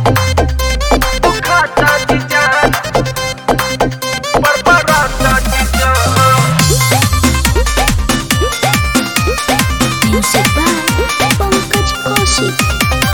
Ducata जीजा बरबराता जीजा Music by Pankaj Kaushik.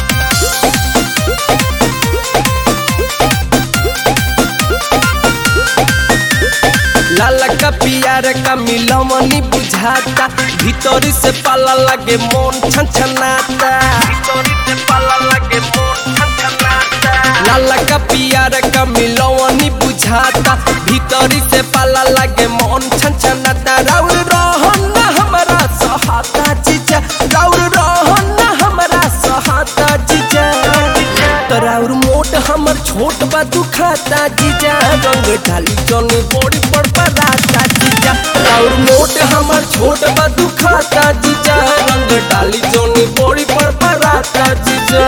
लाला का पियार का मिलमनी बुझाता भीतरी से पाला लगे मन छनछनाता Tori se pala lage mon छनछनाता लाला का पियार का मिलमनी बुझाता भीतरी से पाला लगे मन छनछनाता राउर रहन ना हमारा सहाता जीजा राउर रहन ना हमारा सहाता जीजा तराउर मोट हमर छोट बा दुखाता जीजा रंग ढाली जनी बड़ी पर पराता जीजा राउर मोट हमर छोट बा दुखाता जीजा रंग डाली जनी बड़ी पर पराता जीजा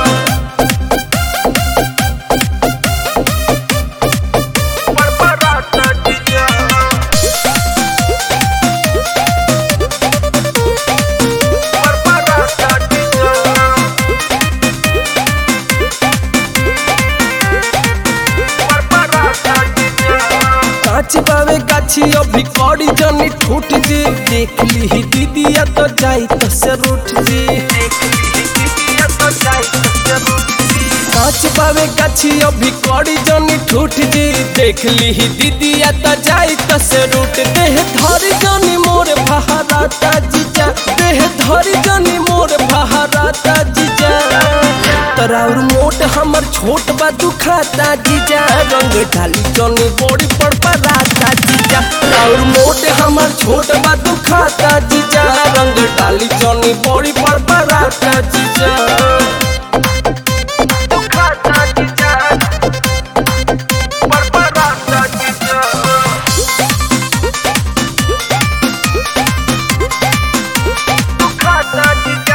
बरबराता जीजा बरबराता जीजा बरबराता जीजा कांच बावे गाछी अभी कौड़ी जनी ठूट जी देख ली ही दीदिया तो जाई तो से रूठ जी कांच बावे गाछी अभी कौड़ी जनी ठूट जी देख ली ही दीदिया तो जाई तो से रूठ देह धरी जनी मोर बहाराता जीजा देह धरी जनी मोर बहाराता जीजा तराउर मोट हमर छोट बा दुखाता जीजा रंग ढाली जनी बड़ी पर पराता जीजा तराउर मोट हमर छोट बा दुखाता जीजा रंग डाली जनी बड़ी पर पराता जीजा दुखाता जीजा बरबराता जीजा दुखाता जीजा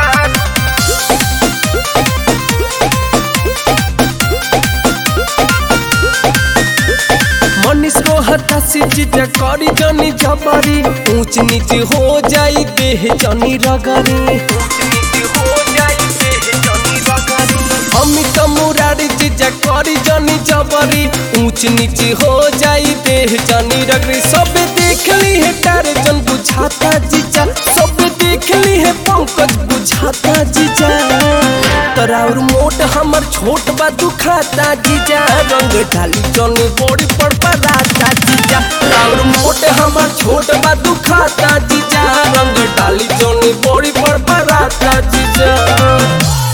मनीष को हटा से जीजा करी जनी जबरी ऊंच नीच हो जाई देह जनी रगरी नीति हो जाई देह जनी रगरी अमित मुरारी जीजा करी जनी जबरी ऊंच नीच हो जाई देह जनी रगरी सब देख ली है तारे जन बुझाता जीजा सब देख ली है पंकज बुझाता जीजा तराउर मोट हमर छोट बा दुखाता जीजा रंग ढाली जनी बड़ी पर पराता जीजा तराउर मोट हमर छोट बा दुखाता जीजा रंग डाली जनी बड़ी पर पराता जीजा